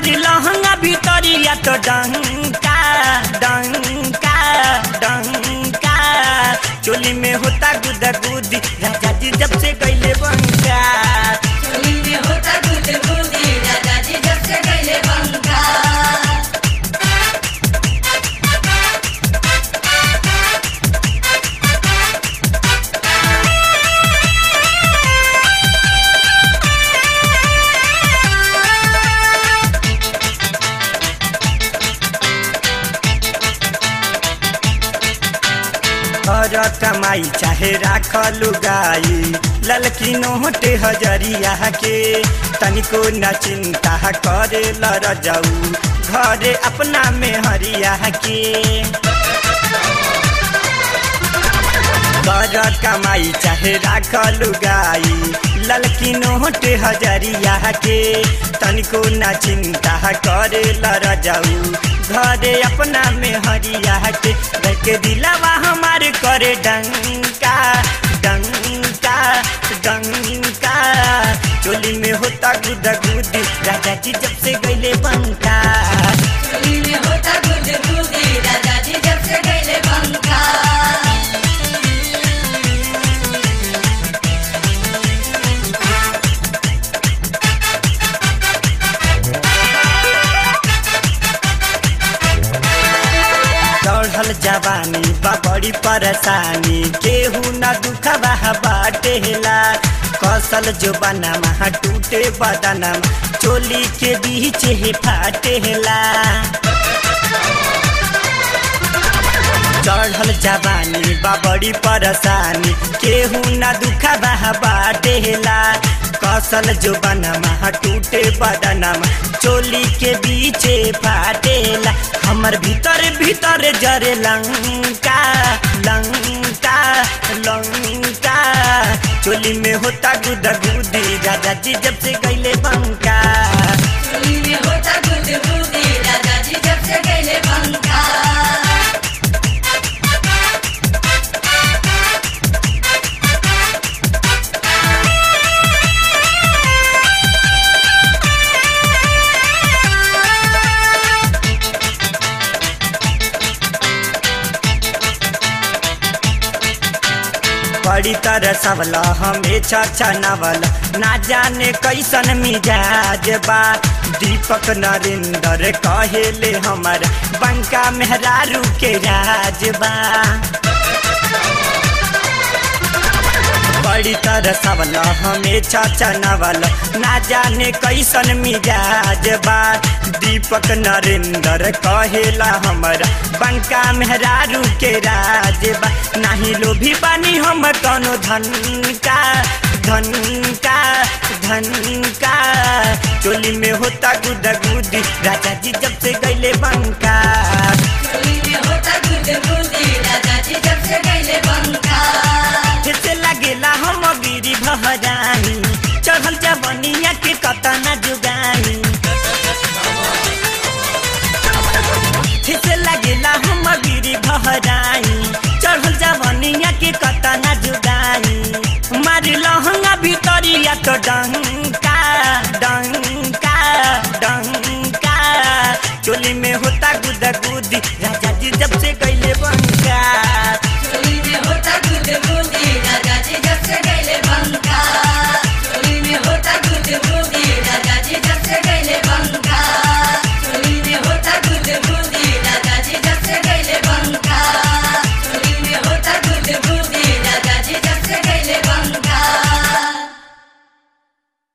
मारी लहंगा भीतरिया तो डंका डंका डंका चोली में होता गुदा गुदी राजा जी जब से गईले बंका चोली में होता गुद गुदी राजा जी जब से गईले बंका और कमाई चाहे राख लुगाई ललकी नोट हजरिया के तनिको न चिंता करे लर जाऊ घरे अपना में हरिया के कर कमाई चाहे राख लुगाई ललकी नोट हजरिया के तनिको न चिंता करे लर जाऊ घरे अपना में हरिया के देख दिलावा हमार करे डंका डंका डंका चोली में होता गुदा गुदी राजा जी जब से गईले बंका चोली में होता गुद गुदी राजा जी जब से गईले बंका चढ़ल जवानी बा बड़ी परेशानी केहू न दुखबा बाटेला कसल जो बनवा टूटे बदनम चोली के बीच ही फाटेला चढ़ल जवानी बा बड़ी परेशानी केहू न दुखबा बाटेला कसल जो बनवा टूटे बदनम चोली के बीचे फाटेला हमर भीतर भीतर जरे लंका लंका लंका चोली में होता गुदा गुदी राजा जी जब से गईले बंका चोली में होता गुद गुदी राजा जी जब से गईले बंका बड़ी तरह सबला हमें छा नवल ना जाने कैसन मिजाज बा दीपक नरेंद्र कहेले हमर बंका मेहरारू के राज बा बड़ी तरह सबला हमें छा नवल ना जाने कैसन मिजाज बा दीपक नरेंद्र कहेला हमर बंका मेहरारू के राज बा नाही लोभी बानी हम कौनो धन का धन का धन का चोली में होता गुदा गुदी राजा जी जब से गईले बंका चोली में होता गुद गुदी राजा जी जब से गईले बंका फिर से लगेला हम गिरी भहरानी चढ़ल जवनिया के कतना जुगानी फिर से लगेला हम गिरी भहरानी चढ़ल जवनिया के कतना जुगानी मारी लहंगा भीतरिया तो डंका डंका डंका चोली में होता गुदा गुदी राजा जी जब से